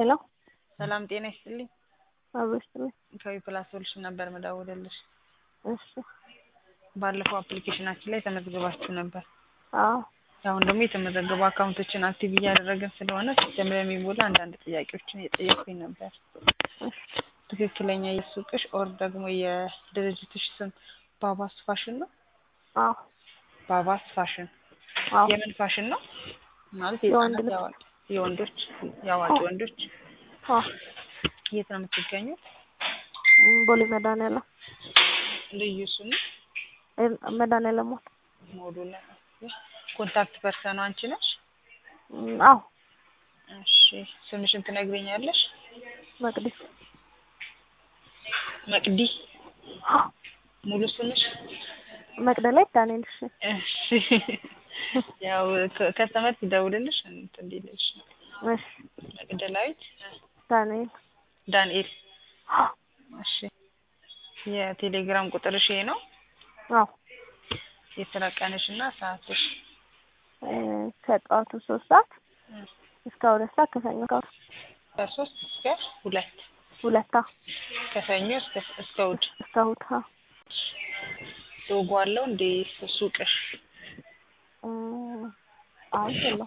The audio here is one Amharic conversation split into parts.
ሄሎ ሰላም ጤና ይስጥልኝ። አብሮ ይስጥልኝ። ከዊ ፕላስ ሶሉሽን ነበር መደውልልሽ። እሺ ባለፈው አፕሊኬሽናችን ላይ ተመዝግባችሁ ነበር። አዎ አሁን ደግሞ የተመዘገቡ አካውንቶችን አክቲቭ እያደረግን ስለሆነ ሲስተም ላይ የሚሞሉ አንዳንድ ጥያቄዎችን እየጠየኩኝ ነበር። እሺ ትክክለኛ የሱቅሽ ኦር ደግሞ የድርጅትሽ ስም ባባስ ፋሽን ነው? አዎ ባባስ ፋሽን አዎ የምን ፋሽን ነው? ማለት የወንድ የህፃናት ልብስ። የአዋቂ የወንዶች የአዋቂ አዎ። ወንዶች አዎ የት ነው የምትገኙት? እም፣ ቦሌ መድኃኒዓለም ልዩ ስሙ ኤል- መድኃኒዓለም ሞል። ሞዱላ ኮንታክት ፐርሰኑ አንቺ ነሽ? እም፣ አዎ እሺ ስምሽን ትነግሪኛለሽ? መቅዲ መቅዲ አዎ ሙሉ ስምሽ? መቅደላይ ዳንኤል። እሺ እሺ ያው ከ- ከስተመር ሲደውልልሽ እንትን እንዲልሽ ነው። እሺ መቅደላዊት ዳንኤል። ዳንኤል። አዎ እሺ የቴሌግራም ቁጥርሽ ይሄ ነው? አዎ የስራ ቀንሽ እና ሰዓትሽ? እ፣ ከጠዋቱ ሶስት ሰዓት እስከ ሁለት ሰዓት ከሰኞ እስከ እሑድ። ከሶስት እስከ ሁለት ሁለት አዎ ከሰኞ እስከ እስከ እሑድ። እስከ እሑድ። አዎ ሎጎ አለው እንዴ ሱቅሽ? እም፣ አይ የለውም።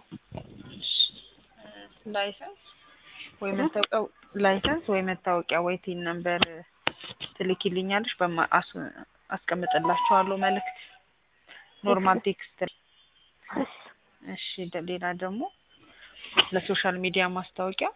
ላይሰንስ ወይ መታወቂያ ላይሰንስ ወይ መታወቂያ ወይ ቲን ነምበር ትልኪልኛለሽ በማ አስ- አስቀምጥላችኋለሁ መልእክት ኖርማል ቴክስት እሺ እሺ ደ- ሌላ ደግሞ ለሶሻል ሚዲያ ማስታወቂያ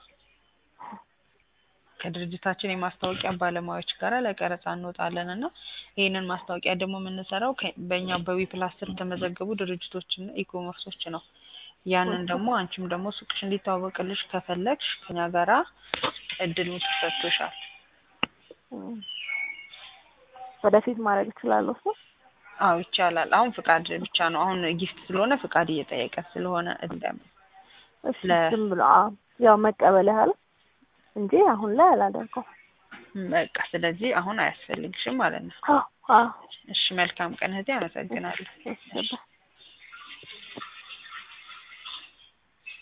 ከድርጅታችን የማስታወቂያ ባለሙያዎች ጋር ለቀረጻ እንወጣለን እና ይህንን ማስታወቂያ ደግሞ የምንሰራው ከ- በእኛ በዊ ፕላስ ስር የተመዘገቡ ድርጅቶችና ኢኮመርሶች ነው። ያንን ደግሞ አንቺም ደግሞ ሱቅሽ እንዲታወቅልሽ ከፈለግሽ ከኛ ጋራ እድሉ ተሰጥቶሻል። እም፣ ወደፊት ማድረግ እችላለሁ እሱ አዎ ይቻላል። አሁን ፍቃድ ብቻ ነው። አሁን ጊፍት ስለሆነ ፍቃድ እየጠየቀ ስለሆነ እንደም እሺ ለ- ዝም ብሎ አዎ ያው መቀበል ያህል እንጂ አሁን ላይ አላደርገውም። በቃ ስለዚህ አሁን አያስፈልግሽም ማለት ነው። አዎ አዎ እሺ መልካም ቀን እህቴ፣ አመሰግናለሁ። እሺ በቃ